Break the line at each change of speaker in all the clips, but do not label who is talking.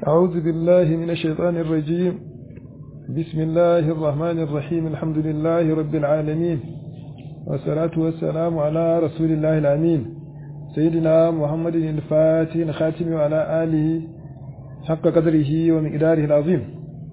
أعوذ بالله من الشيطان الرجيم بسم الله الرحمن الرحيم الحمد لله رب العالمين والصلاة والسلام على رسول الله الأمين سيدنا محمد الفاتح الخاتم وعلى آله حق قدره ومقداره العظيم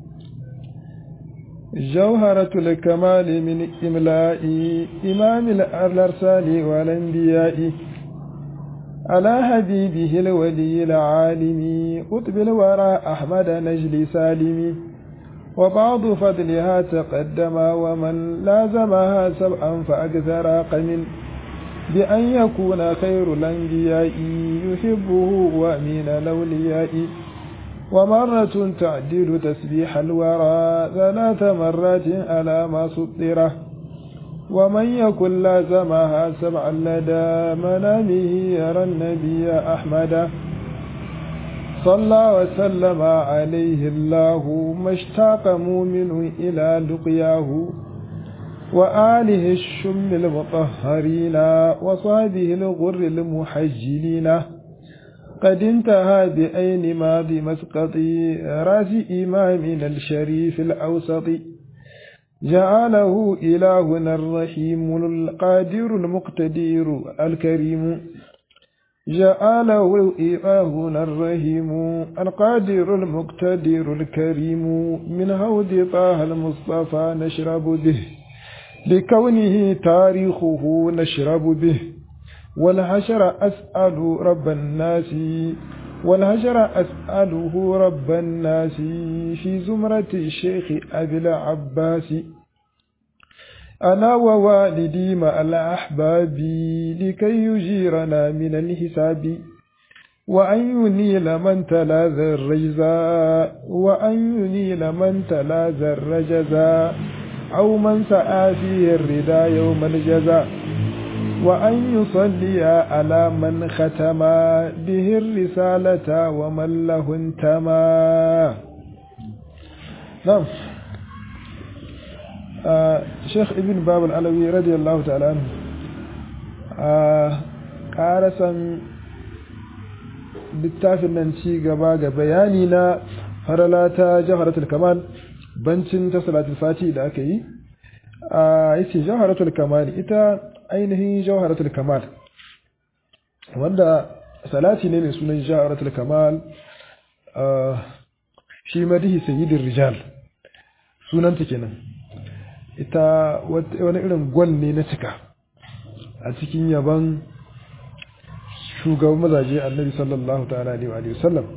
جوهرة الكمال من إملاء إمام الأرسال والأنبياء على حبيبه الولي العالم قطب الورى أحمد نجل سالم وبعض فضلها تقدم ومن لازمها سبعا فأكثر قم بأن يكون خير الأنبياء يحبه وأمين الأولياء ومرة تعدل تسبيح الورى ثلاث مرات على ما سطره ومن يكن لازمها سبعا لدى منامه يرى النبي أحمد صلى وسلم عليه الله ما اشتاق مؤمن إلى لقياه وآله الشم المطهرين وصحبه الغر المحجلين قد انتهى بأين ماضي مسقط راس إمامنا الشريف الأوسط جعله إلهنا الرحيم القادر المقتدر الكريم جعله إلهنا الرحيم القادر المقتدر الكريم من هود طه المصطفى نشرب به لكونه تاريخه نشرب به والحشر أسأل رب الناس والهجر أسأله رب الناس في زمرة الشيخ أبي العباس أنا ووالدي مع الأحباب لكي يجيرنا من الحساب وأن ينيل من تلاذ الرجزاء وأن ينيل من تلاذ الرجزاء أو من سعى فيه الردى يوم الجزاء وأن يصلي على من ختم به الرسالة ومن له انتمى نعم آه شيخ ابن باب العلوي رضي الله تعالى عنه آه قارسا littafin nan ci gaba ga bayani na farala ta jawharatul kamal bancin ta salatul fati da aka yi a yace jawharatul kamal ita ainihin jawharatul kamal wanda salati ne mai sunan jawharatul kamal shi madihi sayyidin rijal sunanta kenan ita wani irin gwal ne na cika a cikin yaban shugaban mazaje annabi sallallahu ta'ala alaihi wa sallam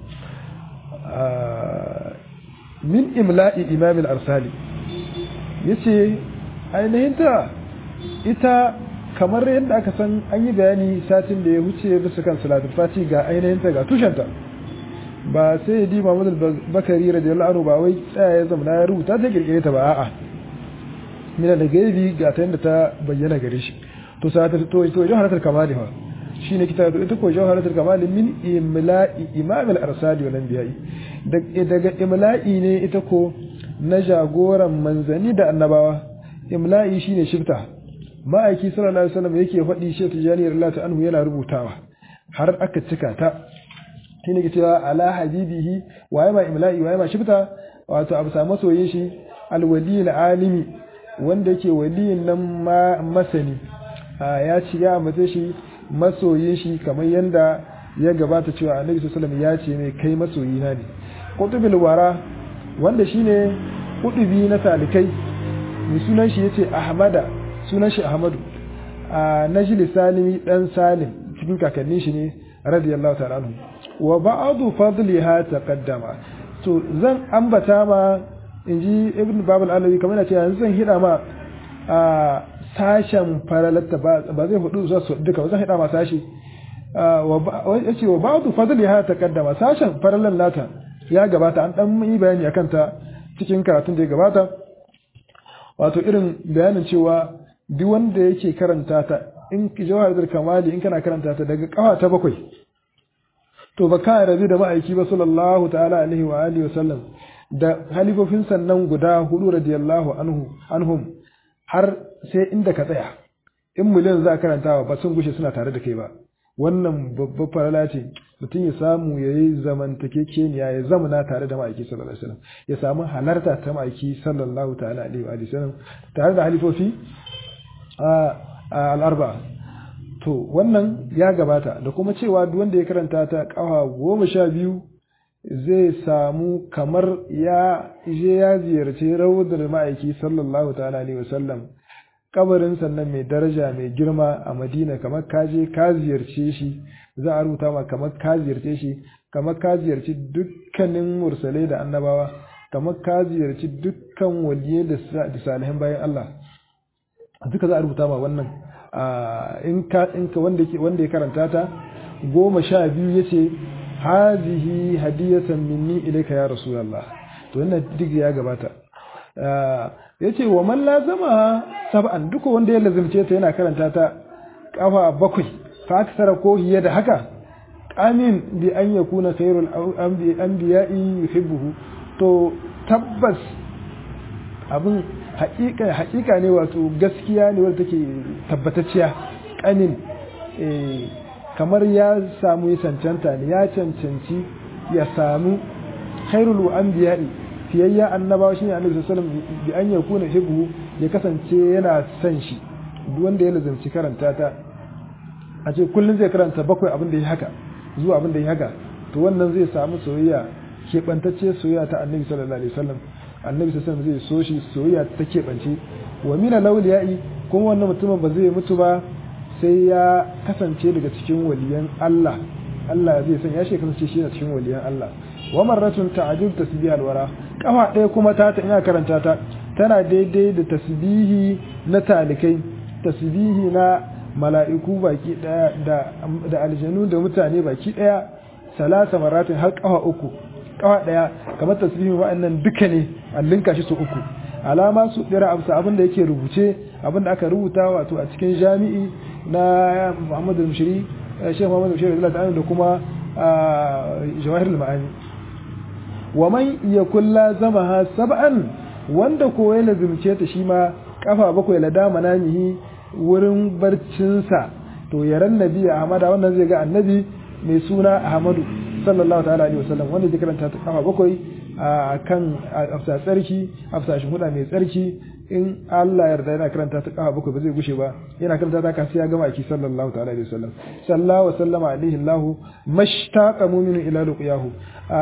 min imla'i imamil arsali yace ainihin ta ita kamar yadda aka san an yi bayani satin da ya wuce bisa kan salatul fati ga ainihin ta ga tushenta ba sai ya di Muhammad al-Bakari radiyallahu anhu ba wai tsaya ya zama ya rubuta ta kirkire ta ba a'a mina da gaibi ga ta yadda ta bayyana gare shi to salatul to to jawharatul kamali fa shine kitabu ita ko jawharatul kamali min imla'i imam al-arsali wal anbiya'i daga imla'i ne ita ko na jagoran manzani da annabawa imla'i shine shifta ma'aiki sallallahu alaihi wasallam yake faɗi shi tijani radiyallahu anhu yana rubutawa har aka cika ta shine ke cewa ala habibihi waye ma imla'i waye ma shifta wato abu samu soyayyen shi alwali alimi wanda yake waliyin nan ma masani ya ci ya mace shi masoyin shi kamar yanda ya gabata cewa annabi sallallahu alaihi wasallam ya ce mai kai masoyina ne qutubul wara wanda shine kudubi na talikai mai sunan shi yace ahmada sunan shi ahmadu a najli salimi dan salim cikin kakannin shi ne radiyallahu ta'ala anhu wa ba'du fadliha taqaddama to zan ambata ma inji ibn babul alawi kamar yana cewa zan hida ma a sashen faralatta ba zai hudu za su duka zan hida ma sashi wa yace wa ba'du fadliha taqaddama sashen faralan nata ya gabata an dan yi bayani akan ta cikin karatun da ya gabata wato irin bayanin cewa duk wanda yake karanta ta in jawaharatul kamali in kana karanta ta daga kafa ta bakwai to ba ka rabi da ma'aiki ba sallallahu ta'ala alaihi wa alihi wasallam da halifofin sannan guda hudu radiyallahu anhu anhum har sai inda ka tsaya in miliyan za karantawa ba sun gushe suna tare da kai ba wannan babbar farala ce mutum ya samu ya yi zamantakekeniya ya zamana tare da ma'aiki sallallahu alaihi wasallam ya samu halarta ta ma'aiki sallallahu ta'ala alaihi wa sallam tare da halifofi a al'arba to wannan ya gabata da kuma cewa duk wanda ya karanta ta kawa goma sha biyu zai samu kamar ya je ya ziyarci rawdar ma'aiki sallallahu ta'ala alaihi wa sallam kabarin sannan mai daraja mai girma a madina kamar ka je ka ziyarce shi za a rubuta ma kamar ka ziyarce shi kamar ka ziyarci dukkanin mursalai da annabawa kamar ka ziyarci dukkan waliye da salihan bayan Allah duka za a rubuta ma wannan in ka in ka wanda wanda ya karanta ta goma sha biyu yace hazihi hadiyatan minni ilayka ya rasulullah to wannan duk ya gabata yace wa man lazama sab'an duka wanda ya lazimce ta yana karanta ta kafa bakwai fa aksara ko hiya da haka amin bi an yakuna khairul anbiya'i yuhibbuhu to tabbas abin haƙiƙa haƙiƙa ne wato gaskiya ne wadda take tabbatacciya kanin kamar ya samu ya cancanta ne ya cancanci ya samu khairul anbiya'i fiyayya annabawa shine annabi sallallahu alaihi wasallam bi an yakuna hibbu ya kasance yana son shi duk wanda ya lazanci karanta ta a ce kullun zai karanta bakwai abin da ya haka zuwa abin da ya haka to wannan zai samu soyayya keɓantacce soyayya ta annabi sallallahu alaihi wasallam annabi sallallahu alaihi wasallam zai so shi soyayya ta keɓance wa mina lawliyai kuma wannan mutumin ba zai mutu ba sai ya kasance daga cikin waliyan Allah Allah zai san ya shi kasance shi cikin waliyan Allah wa marratun ta'jil tasbih alwara kafa ɗaya kuma ta ta ina karanta ta tana daidai da tasbihi na talikai tasbihi na mala'iku baki daya da da aljanu da mutane baki daya salasa maratin har kafa uku kafa daya kamar tasbihin wa'annan duka ne allinka shi su uku alama su dira amsa abin da yake rubuce abin da aka rubuta wato a cikin jami'i na Muhammad al-Mushri Sheikh Muhammad al-Mushri da kuma Jawahir al-Ma'ani wa man yakul lazamaha sab'an wanda ko ya lazimce ta shi ma kafa bakwai la dama namihi wurin barcinsa to yaran nabi Ahmad wannan zai ga annabi mai suna Ahmadu sallallahu ta'ala alaihi wasallam wanda zai karanta ta kafa bakwai a kan afsa tsarki afsa shi huda mai tsarki in Allah yarda yana karanta ta kafa bakwai ba zai gushe ba yana karanta ta kan sai ya gama aki sallallahu ta'ala alaihi wasallam sallallahu wa sallama alaihi Allah mashtaqa mu'minu ila luqiyahu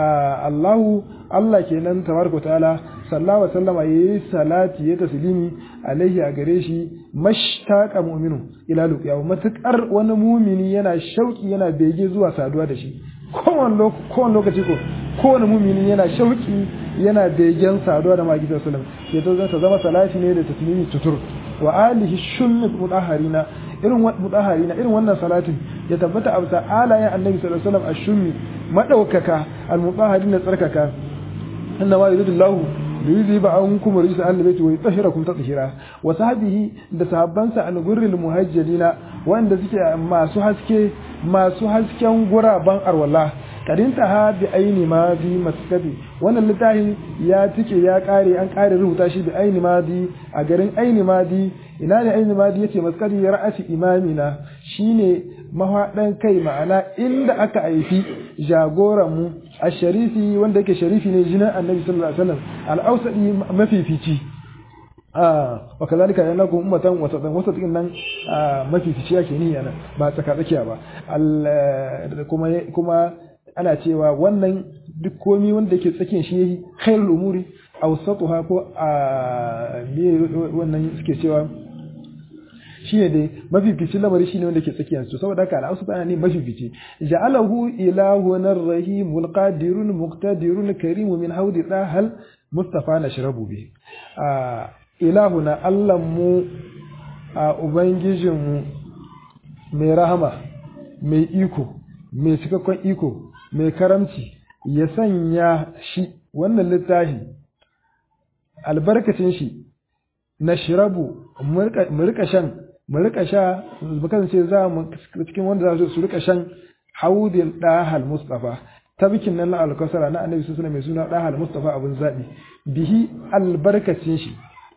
Allahu Allah kenan tabaraka ta'ala sallallahu wa sallama yayi salati ya taslimi alaihi a gare shi mashtaqa mu'minu ila luqiyahu matakar wani mumini yana shauki yana bege zuwa saduwa da shi kowane lokaci ko kowane mumini yana shauki yana begen saduwa da magi sallam ya to ta zama salati ne da taslimi tutur wa alihi shummi mudahharina irin mudahharina irin wannan salatin ya tabbata a bisa alayen annabi sallallahu alaihi wasallam ashummi madaukaka almudahharina tsarkaka inna ma yuridu Allahu liyuziba ankum rijsa ahli baiti wa yutahhirakum tatheera wa sahbihi da sahabbansa al-gurril muhajjalina wanda suke masu haske masu hasken guraban arwala karinta ha bi aini ma bi maskabi wannan littafin ya tike ya kare an kare rubuta shi bi aini ma bi a garin aini ma bi ina ne aini ma bi yace maskadi ra'asi imamina shine mahaɗan kai ma'ana inda aka haifi jagoran mu a sharifi wanda yake sharifi ne jinin annabi sallallahu alaihi wasallam al-ausadi mafifici wa kazalika yana ku ummatan wasatan wasatin nan mafifici yake ni yana ba tsaka tsakiya ba kuma kuma ana cewa wannan duk komi wanda yake tsakiyar shi yayi khairul umuri awsatuha ko a me wannan suke cewa shine dai mafifici lamari shine wanda ke tsakiyar su saboda haka al'ausu ana ne mafifici ja'alahu ilahun rahimul qadirun muqtadirun karimu min haudi dahal mustafa nashrabu bi ilahuna Allahnmu a Ubangijinmu mai rahama, mai iko, mai cikakken iko, mai karamci, ya sanya shi wannan littafi albarkacin shi na shirabu mu rika shan mu rika sha kasance za mu cikin wanda za su rika shan haudin dahal mustafa tabikin nan na alkasara na annabi sallallahu mai suna dahal mustafa abun zabi bihi albarkacin shi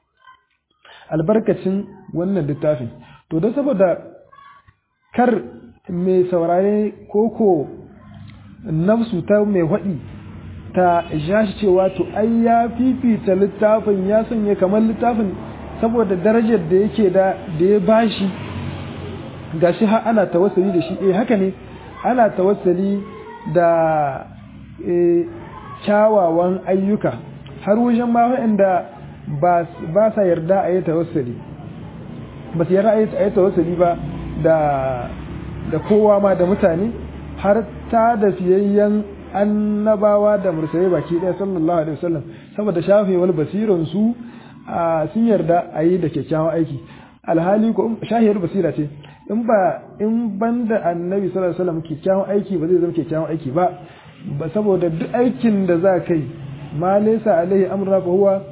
albarkacin wannan littafin to don saboda kar mai saurare koko nafsu ta mai haɗi ta ja shi cewa to ai ya fifita littafin ya sanya kamar littafin saboda darajar da yake da da ya bashi gashi har ana tawassuli da shi eh haka ne ana tawassuli da eh kyawawan ayyuka har wajen ma waɗanda ba sa yarda a yi tawassuli ba su yarda a yi tawassuli ba da da kowa ma da mutane har ta da fiyayyen annabawa da mursalai baki ɗaya sallallahu alaihi wasallam saboda shafewar basiran su sun yarda a yi da kyakkyawan aiki alhali ko shahiyar basira ce in ba in banda annabi sallallahu alaihi wasallam kyakkyawan aiki ba zai zama kyakkyawan aiki ba ba saboda duk aikin da za kai ma laysa alaihi amruna fa huwa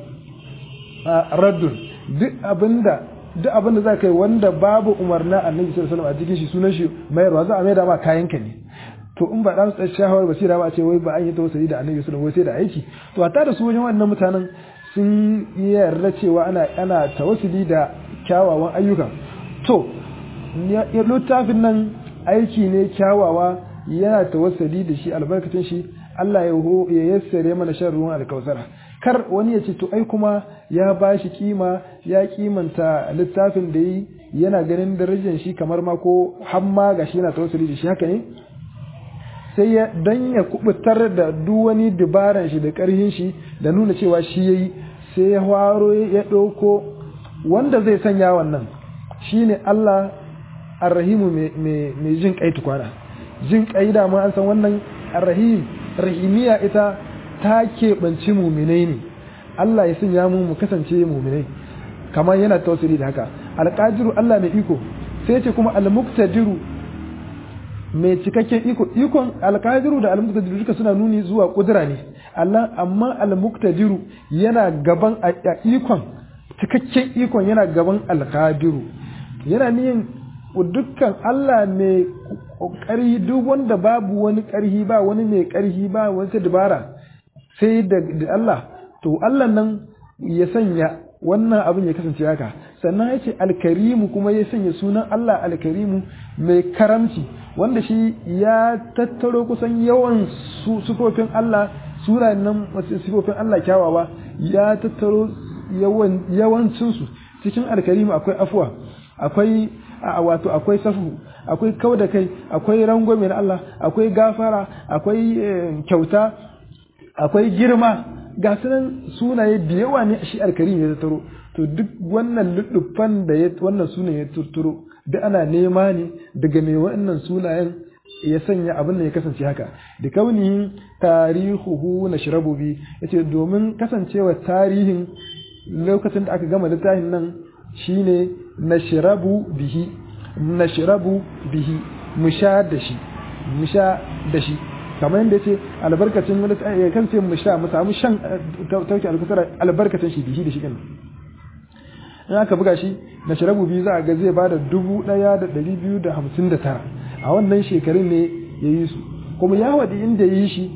raddun duk abinda duk abinda za kai wanda babu umarna annabi sallallahu alaihi wasallam a cikin shi sunan shi mayarwa za a mai da ma kayan ka ne to in ba dan shahawar basira ba a ce wai ba an yi tawassuli da annabi sallallahu alaihi wasallam sai da aiki to hatta da su wajen wannan mutanen sun yarda cewa ana ana tawassuli da kyawawan ayyuka to littafin nan aiki ne kyawawa yana tawassuli da shi albarkacin shi Allah ya yassare mana shan ruwan alkausara kar wani ya ce to ai kuma ya ba shi kima ya kimanta littafin da yi yana ganin darajar shi kamar ma ko hamma ga shi yana tawassuli da shi haka ne sai ya dan ya kubutar da duk wani dabaran shi da karhin shi da nuna cewa shi yayi sai ya hwaro ya ɗauko wanda zai sanya wannan shine Allah arrahimu mai jin kai tukwana jin kai da ma an san wannan arrahim rahimiya ita ta keɓanci muminai ne Allah ya sanya mu mu kasance muminai kamar yana tausiri da haka alƙadiru Allah mai iko sai ce kuma almuktadiru mai cikakken iko ikon alƙadiru da almuktadiru duka suna nuni zuwa kudura ne Allah amma almuktadiru yana gaban a ikon cikakken ikon yana gaban alƙadiru yana niyin dukkan Allah mai ƙarhi duk wanda babu wani ƙarhi ba wani mai ƙarhi ba wani dabara sai da Allah to Allah nan ya sanya wannan abin ya kasance haka sannan ya ce alkarimu kuma ya sanya sunan Allah alkarimu mai karamci wanda shi ya tattaro kusan yawan sufofin Allah sura nan sufofin Allah kyawawa ya tattaro yawan yawancinsu cikin alkarimu akwai afuwa akwai a wato akwai safu akwai kau da kai akwai rangwame na Allah akwai gafara akwai kyauta akwai girma ga sunan sunaye da yawa ne shi alkarim ya taro to duk wannan luddufan da ya wannan sunan ya turturo duk ana nema ne daga mai wannan sunayen ya sanya abin da ya kasance haka da kaunihin tarihuhu na shirabu bi yace domin kasancewa tarihin lokacin da aka gama littafin nan shine nashrabu bihi nashrabu bihi musha da shi musha da shi kamar yadda yace albarkacin wani ya kan ce musha mu samu shan tauki alkusara albarkacin shi bihi da shi din in aka buga shi nashrabu bihi za a ga zai bada dubu ɗaya da ɗari biyu da hamsin da tara a wannan shekarun ne ya yi su kuma ya waɗi inda ya yi shi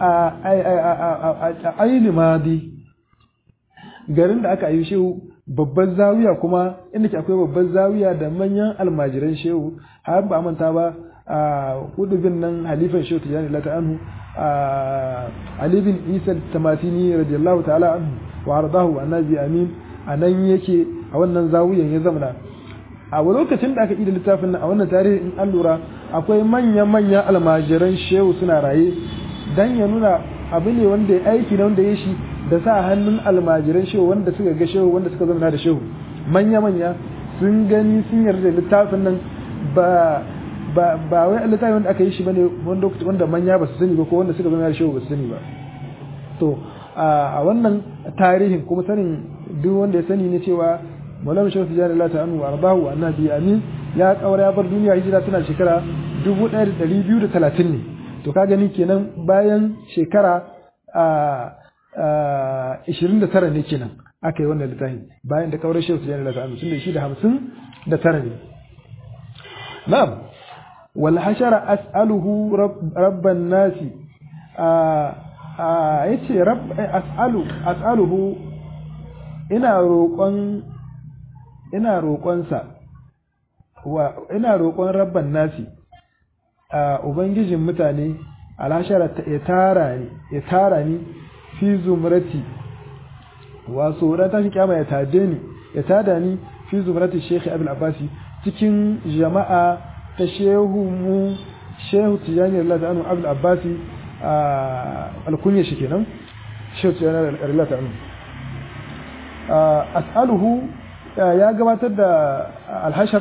a aini madi garin da aka yi shehu babban zawiya kuma inda ke akwai babban zawiya da manyan almajiran shehu har ba manta ba a hudubin nan halifan shehu tijani lata anhu ali bin isa tamatini radiyallahu ta'ala anhu wa ardahu annabi amin a nan yake a wannan zawiyan ya zamana a lokacin da aka yi da littafin nan a wannan tarihi in an lura akwai manya-manyan almajiran shehu suna raye dan ya nuna abu ne wanda ya aiki na wanda ya shi da sa hannun almajiran shehu wanda suka ga shehu wanda suka zama da shehu manya-manya sun gani sun yarda da littafin nan ba ba ba wai littafin wanda aka yi shi bane wanda wanda manya ba su sani ba ko wanda suka zama da shehu ba su sani ba to a wannan tarihin kuma sanin duk wanda ya sani ne cewa Maulana Shehu Tijjani Allah ta anu arbahu wa annabi amin ya kaura ya bar duniya hijira tana shekara 1230 ne to ka gani kenan bayan shekara a 29 ne kenan aka yi wannan littafi bayan da kaurar Shehu Tijjani Allah ta anu tun da shi da 50 da tara ne na'am wal hashara as'aluhu rabban nasi a yace rabb as'alu as'aluhu ina roƙon ina roƙonsa wa ina roƙon rabban nasi a ubangijin mutane alhashara ya tara ni ya tara ni fi zumrati wato ran tashi kiyama ya tade ni ya tada ni fi zumrati Sheikh Abdul Abbasi cikin jama'a ta shehu mu shehu Tijani Allah ta'ala Abdul Abbasi alkunya shi kenan shehu Tijani Allah ta'ala as'aluhu ya gabatar da alhashar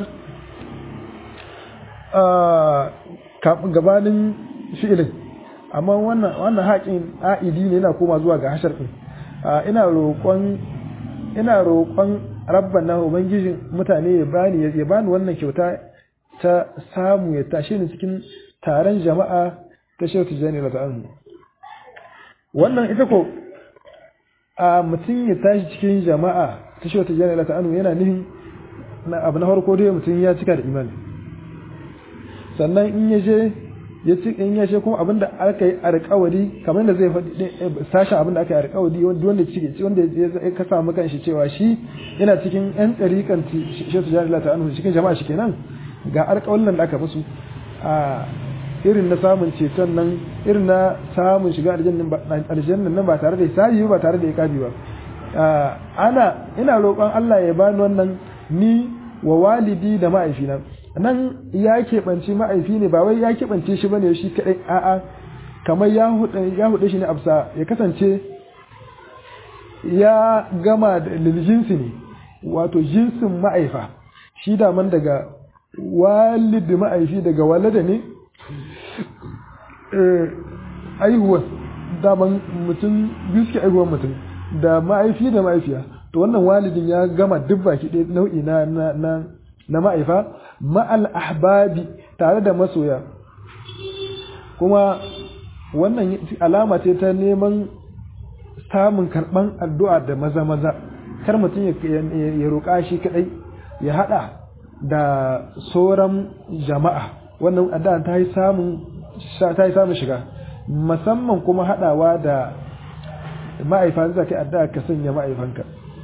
gabanin fi'ilin amma wannan wannan haƙin a'idi ne yana koma zuwa ga hashar din ina roƙon ina roƙon rabbana ubangijin mutane ya bani ya bani wannan kyauta ta samu ya tashe ni cikin taron jama'a ta shehu tijjani da ta'anu wannan ita ko a mutum ya tashi cikin jama'a ta shehu tijjani da ta'anu yana nihin abu na farko dai mutum ya cika da imani sannan in ya je ya ci in ya ce kuma abinda aka yi alƙawari kamar da zai faɗi sashen abinda aka yi alƙawari wanda cike wanda ya ka samu kanshi cewa shi yana cikin yan ɗariƙan shi su jari lata anhu cikin jama'a shi kenan ga alƙawalin da aka musu a irin na samun ceton nan irin na samun shiga aljannan nan ba tare da hisabi ba tare da iqabi ba ana ina roƙon Allah ya bani wannan ni wa walidi da ma'aifina nan ya keɓance ma'aifi ne ba wai ya keɓance shi bane shi kaɗai a'a kamar ya huɗe shi ne absa ya kasance ya gama da liljinsi ne wato jinsin ma'aifa shi daman daga walidi ma'aifi daga walada ne aihuwar daman mutum biyu suke aihuwar mutum da ma'aifi da ma'aifiya to wannan walidin ya gama duk baki ɗaya nau'i na na na ma'aifa ma'al ahbabi tare da masoya kuma wannan alama ce ta neman samun karɓan addu'a da maza maza kar mutum ya roƙa shi kaɗai ya haɗa da sauran jama'a wannan addu'a ta yi samun ta yi samun shiga musamman kuma haɗawa da ma'aifa za ka yi addu'a ka sanya ma'aifanka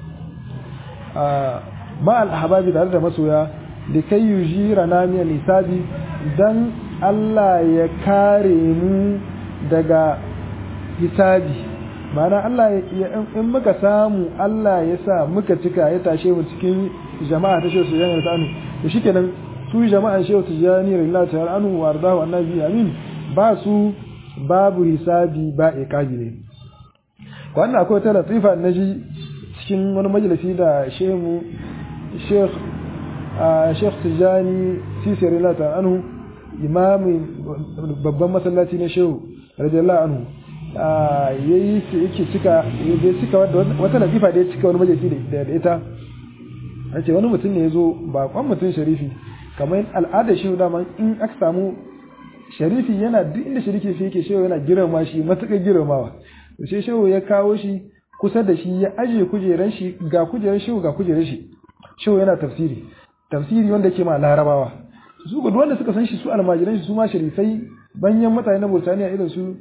ma'al ahbabi tare da masoya da kai yujira na miya nisabi don Allah ya kare mu daga hisabi ma'ana Allah in muka samu Allah ya sa muka cika ya tashe mu cikin jama'a ta shehu sujani ta anu da shi kenan su jama'an shehu sujani lillahi ta'ala anu wa ardahu annabi amin ba su babu hisabi ba iqabi ne wannan akwai ta latifa naji cikin wani majalisi da shehu sheikh sheikh tijani sisi rilata anhu imamin babban masallaci na shehu radiyallahu anhu yayi yake cika ya cika wata latifa da ya cika wani majalisi da ita ce wani mutum ne ya zo bakon mutum sharifi kamar al'adar shehu dama in aka samu sharifi yana duk inda sharifi yake shehu yana girma shi matuƙar girmawa sai shehu ya kawo shi kusa da shi ya ajiye kujeran shi ga kujeran shehu ga kujeran shi shehu yana tafsiri tafsiri wanda ke ma larabawa su ga wanda suka san shi su almajiran shi su ma sharifai banyan mutane na Burtaniya irin su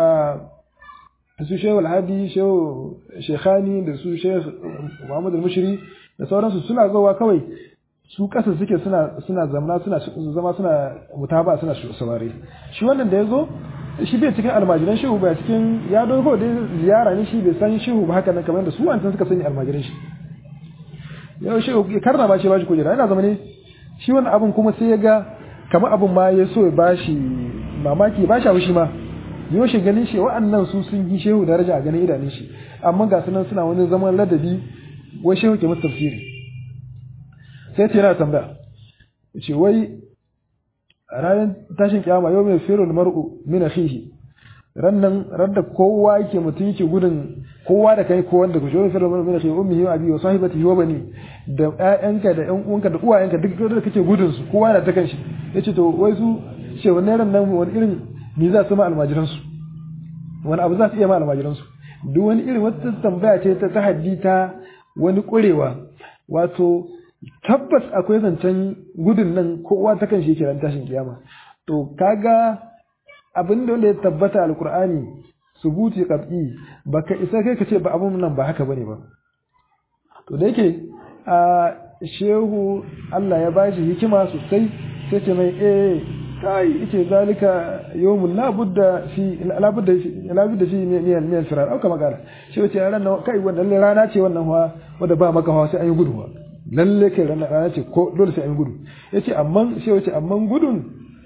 su shehu alhadi shehu shekhani da su shehu muhammad al-mushri da sauransu suna zowa kawai su kasa suke suna suna zamana suna zama suna mutaba suna saurare shi wannan da ya zo shi bai cikin almajiran shehu ba cikin ya dogo da ziyara ne shi bai san shehu ba haka nan kamar da su wancan suka sani almajiran shi yau shehu karna ba shi ba shi kujera yana zama ne shi wannan abin kuma sai ya ga kamar abin ma ya so ya bashi mamaki ba shi abu shi ma yau shi ganin shi wa'annan su sun yi shehu daraja a ganin idanun shi amma ga sunan suna wani zaman ladabi wai shehu ke musu tafsiri sai ce yana tambaya ce wai ranar tashin kiyama yau mai firul mar'u min akhihi rannan radda kowa yake mutum yake gudun kowa da kai ko wanda ku shi firul mar'u min akhihi ummihi wa abi wa sahibatihi wa bani da ƴaƴanka da ƴan uwanka da uwayenka duk da kake gudun su kowa yana ta kanshi yace to wai su ce wannan ran nan wani irin ni za su ma almajiran su wani abu za su iya ma almajiran su duk wani irin wata tambaya ce ta tahaddi ta wani kurewa wato tabbas akwai zancen gudun nan kowa ta kan shi kiran tashin kiyama to kaga abin da wanda ya tabbata alkur'ani subuti qat'i baka isa kai ka ce ba abun nan ba haka bane ba to da yake a shehu Allah ya bashi hikima sosai sai ce mai eh kai yace zalika yawmun la budda fi la budda fi la budda fi min min firar au kama kala shi wace ran kai wannan rana ce wannan hawa wanda ba maka hawa sai an yi gudu lalle kai rana ce ko dole sai an yi gudu yace amma shi wace amma gudun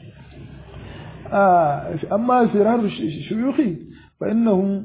أما فرار الشيوخ فإنهم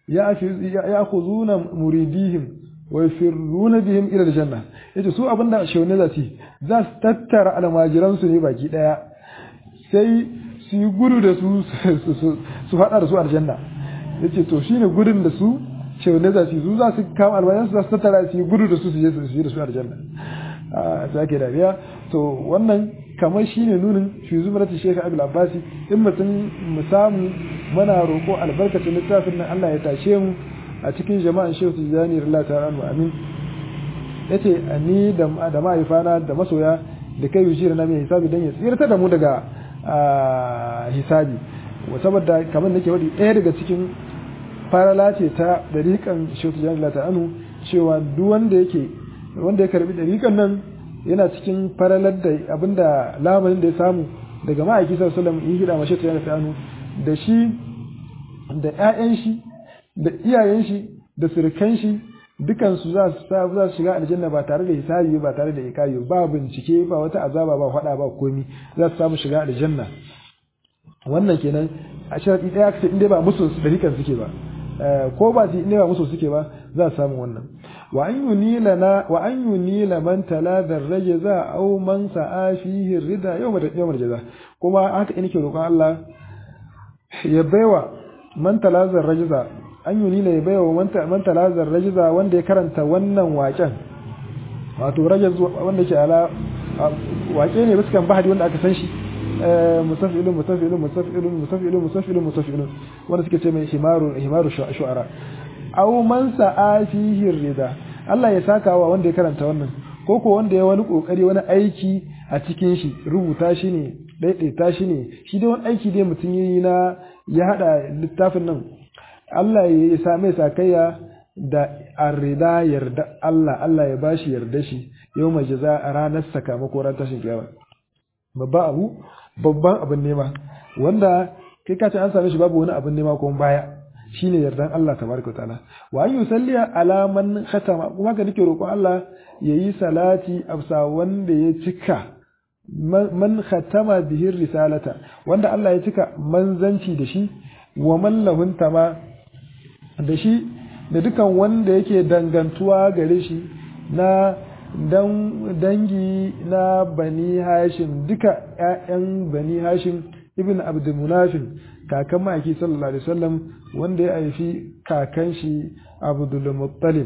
يأخذون مريديهم ويفرون بهم إلى الجنة yace su abinda shaune za su za su tattara almajiransu ne baki daya sai su yi gudu da su su faɗa da su aljanna yace to shine gudun da su shaune za su su za su kama almajiransu za su tattara su yi gudu da su su je su yi da su aljanna a sake dariya to wannan kamar shi ne nunin shi zumarati shekar abu abbasi in mutum mu samu mana roƙo albarkacin littafin nan Allah ya tashe mu a cikin jama'an shehu tijjani rila ta ranu amin ya ce ni da mahaifana da masoya da kai yi na mai hisabi don ya tsirta da mu daga hisabi saboda kamar nake waɗi ɗaya daga cikin farala ce ta dariƙan shehu tijjani rila ta ranu cewa duk wanda yake wanda ya karbi dariƙan nan yana cikin faralar da abinda lamarin da ya samu daga ma'aiki sallallahu alaihi hida mace ta yana sanu da shi da ƴaƴan shi da iyayen shi da surukan shi dukan su za su za su shiga aljanna ba tare da hisabi ba tare da ikayi ba bincike ba wata azaba ba fada ba komi za su samu shiga aljanna wannan kenan a sharadi daya kace inda ba musu dariƙan suke ba ko ba su inda ba musu suke ba za su samu wannan wa an yunilana wa an yunila man talada rajza aw man sa'a fihi rida yawm yawm jaza kuma haka ina ke roƙon Allah ya baiwa man talada rajza an yunila ya baiwa man talada rajza wanda ya karanta wannan waƙen wato rajaz wanda ke ala waƙe ne biskan bahadi wanda aka san shi musafilun musafilun musafilun musafilun musafilun musafilun wanda suke ce mai himaru himaru shu'ara aw man sa'a fihi rida Allah ya saka wa wanda ya karanta wannan ko ko wanda ya wani kokari wani aiki a cikin shi rubuta shi ne daidaita shi ne shi dai wani aiki dai mutum yayi na ya hada littafin nan Allah ya sa mai sakayya da arrida yarda Allah Allah ya bashi yarda shi yau mai jaza a ranar sakamako ran tashin kiyama babban abu babban abin nema wanda kai ka ce an same shi babu wani abin nema ko baya shine yardan Allah tabaraka ta'ala wa an yusalli ala man khatama kuma ka nake roƙon Allah yayi salati afsa wanda ya cika man khatama bihi risalata wanda Allah ya cika manzanci da shi wa man lahun tama da shi da dukan wanda yake dangantuwa gare shi na dangi na bani hashim duka ƴaƴan bani hashim ibn abdul munafin kakan ma'aiki sallallahu alaihi wasallam wanda ya haifi kakan shi abdul muttalib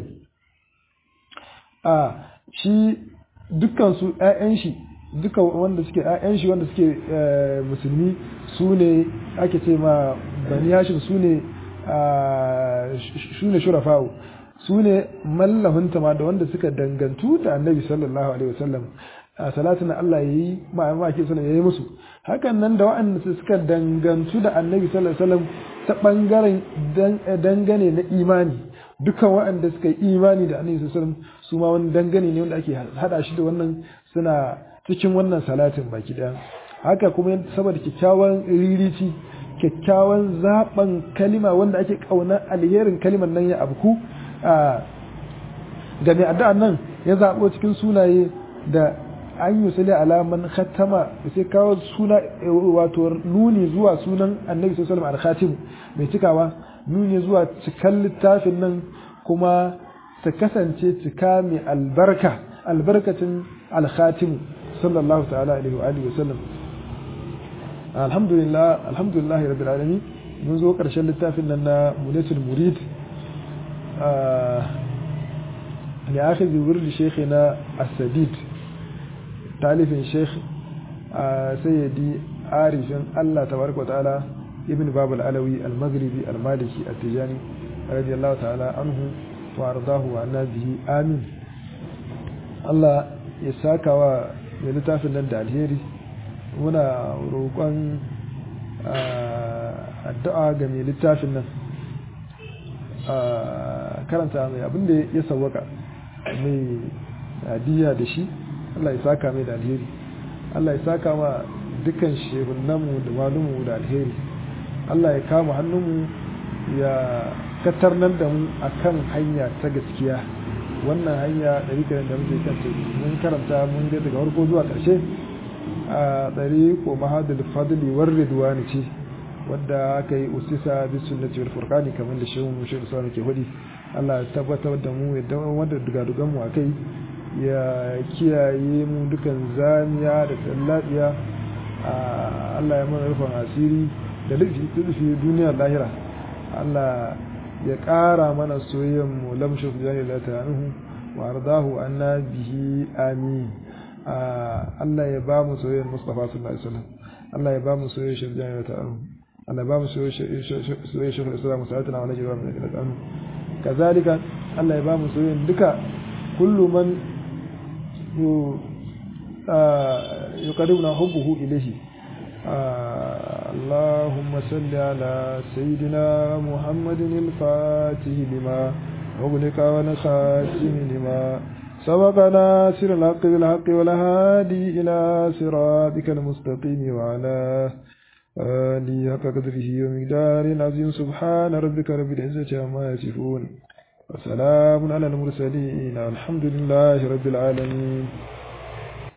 a shi dukkan su ƴaƴan shi duka wanda suke ƴaƴan shi wanda suke musulmi su ne ake ce ma bani hashim su ne su ne shurafa'u su ne mallahunta ma da wanda suka dangantu da annabi sallallahu alaihi wasallam a salatin Allah ya yi ma'amaki sallallahu ya yi musu hakan nan da waɗanda suka dangantu da annabi sallallahu alaihi wasallam ta ɓangaren dangane na imani dukan waɗanda suka yi imani da annabi sallallahu alaihi wasallam su ma wani dangane ne wanda ake hada shi da wannan suna cikin wannan salatin baki ɗaya haka kuma saboda kyakkyawan ririci kyakkyawan zaben kalima wanda ake kauna alherin kalimar nan ya abku ga mai addu'an nan ya zaɓo cikin sunaye da an yi sali alaman khatama da sai kawo suna wato nuni zuwa sunan annabi sallallahu alaihi wasallam mai cikawa nuni zuwa cikan littafin nan kuma ta kasance cika mai albarka albarkacin alkhatim sallallahu ta'ala alaihi wa alihi wasallam alhamdulillah alhamdulillah rabbil alamin mun zo karshen littafin nan na munatul murid li akhidhi wirdi shaykhina as-sadid talifin sheikh sayyidi arifin Allah tabaraka wa ta'ala ibn babul alawi al-maghribi al-maliki at-tijani radiyallahu ta'ala anhu wa ardahu wa annabihi amin Allah ya saka wa mai littafin nan da alheri muna roƙon addu'a ga mai littafin nan karanta mai abinda ya sawwaka mai hadiya da shi Allah ya saka mai da alheri Allah ya saka ma dukkan shehunanmu da malumu da alheri Allah ya kama hannunmu ya katarnar da mu akan hanya ta gaskiya wannan hanya ɗariƙar da muke kanta mun karanta mun ga daga farko zuwa ƙarshe a ɗariƙo mahadul fadli war ridwani ce wadda aka yi usisa bi sunnati wal furqani kamar da shehu mushi usman ke hudi Allah ya tabbatar da mu ya wanda dugadugan mu akai ya kiyaye mu dukan zamiya da tsallabiya Allah ya mana rufin asiri da lufi duniya lahira Allah ya ƙara mana soyayyen mu lamshu jani la ta'anuhu wa ardahu anna bihi amin Allah ya ba mu soyayyen Mustafa sallallahu alaihi wasallam Allah ya ba mu soyayyen shirjani la ta'anuhu Allah ba mu soyayyen shekul islam sa'atuna wa najwa min la ta'anuhu kazalika Allah ya ba mu soyayyen duka kullu man يقربنا حبه إليه اللهم صل على سيدنا محمد الفاتح لما أغلق ونخاتم لما سبق ناصر الحق بالحق والهادي إلى صراطك المستقيم وعلى آله حق قدره ومقدار عظيم سبحان ربك رب العزة عما يصفون وسلام على المرسلين الحمد لله رب العالمين